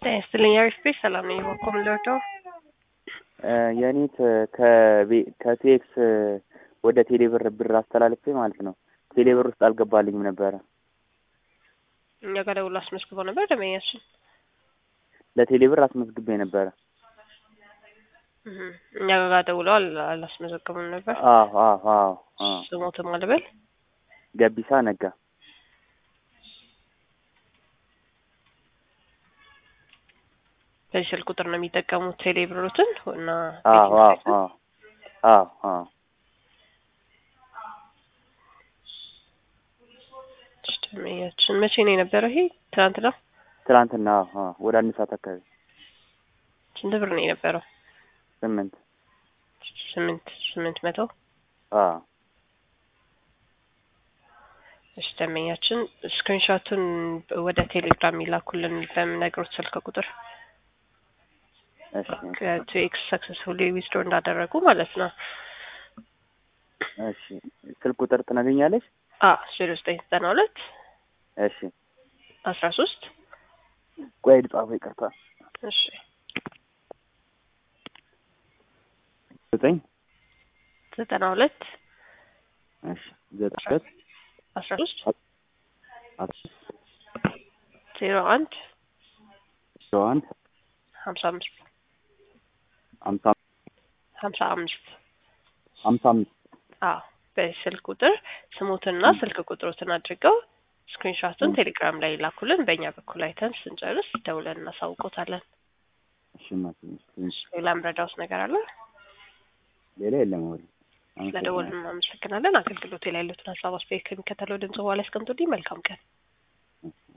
ጤና ይስጥልኝ አሪፍ ቤት ሰላም ነኝ። በኮም ልወደው የእኔ ከቴክስ ወደ ቴሌብር ብር አስተላልፌ ማለት ነው። ቴሌብር ውስጥ አልገባልኝም ነበረ። እኛ ጋር ደውሎ አስመዝግበው ነበር ደንበኛችን። ለቴሌብር አስመዝግቤ ነበረ። እህ እኛ ጋር ደውለው አል- አላስመዘገቡም ነበር። አዎ አዎ አዎ አዎ። ስሞትም አልበል ገቢሳ ነጋ። በዚህ ስልክ ቁጥር ነው የሚጠቀሙት ቴሌብሮትን እና አዎ አዎ አዎ አዎ አዎ። ደንበኛችን መቼ ነው የነበረው? ይሄ ትናንት ነው። ትናንትና አዎ አዎ። ወደ አንድ ሰዓት አካባቢ ስንት ብር ነው የነበረው? ስምንት ስምንት ስምንት መቶ አዎ እሺ ደንበኛችን ስክሪንሾቱን ወደ ቴሌግራም ይላኩልን በምነግሮት ስልክ ቁጥር እሺ ከቱ ኤክስ ሰክሰስፉሊ ዊዝድሮ እንዳደረጉ ማለት ነው። እሺ ስልክ ቁጥር ትነግኛለሽ? አ ዜሮ ዘጠኝ ዘጠና ሁለት እሺ አስራ ሶስት ቆይ ልጻፈው፣ ይቅርታ። እሺ ዘጠኝ ዘጠና ሁለት እሺ ዘጠኝ ሁለት አስራ ሶስት አስራ ዜሮ አንድ ዜሮ አንድ ሀምሳ አምስት ሀምሳ ሀምሳ አምስት ሀምሳ አምስት አዎ በዚህ ስልክ ቁጥር ስሙትና ስልክ ቁጥሮትን አድርገው ስክሪንሾቱን ቴሌግራም ላይ ይላኩልን። በእኛ በኩል አይተን ስንጨርስ ደውለን እናሳውቆታለን። እሺ እናቴ፣ እሺ። ሌላ ምረዳውስ ነገር አለ? ሌላ የለም ወሬ። ስለደወልን እናመሰግናለን። አገልግሎት ላይ ያሉትን ሀሳብ አስተያየት ከሚከተለው ድምጽ በኋላ ያስቀምጡልኝ። መልካም ቀን።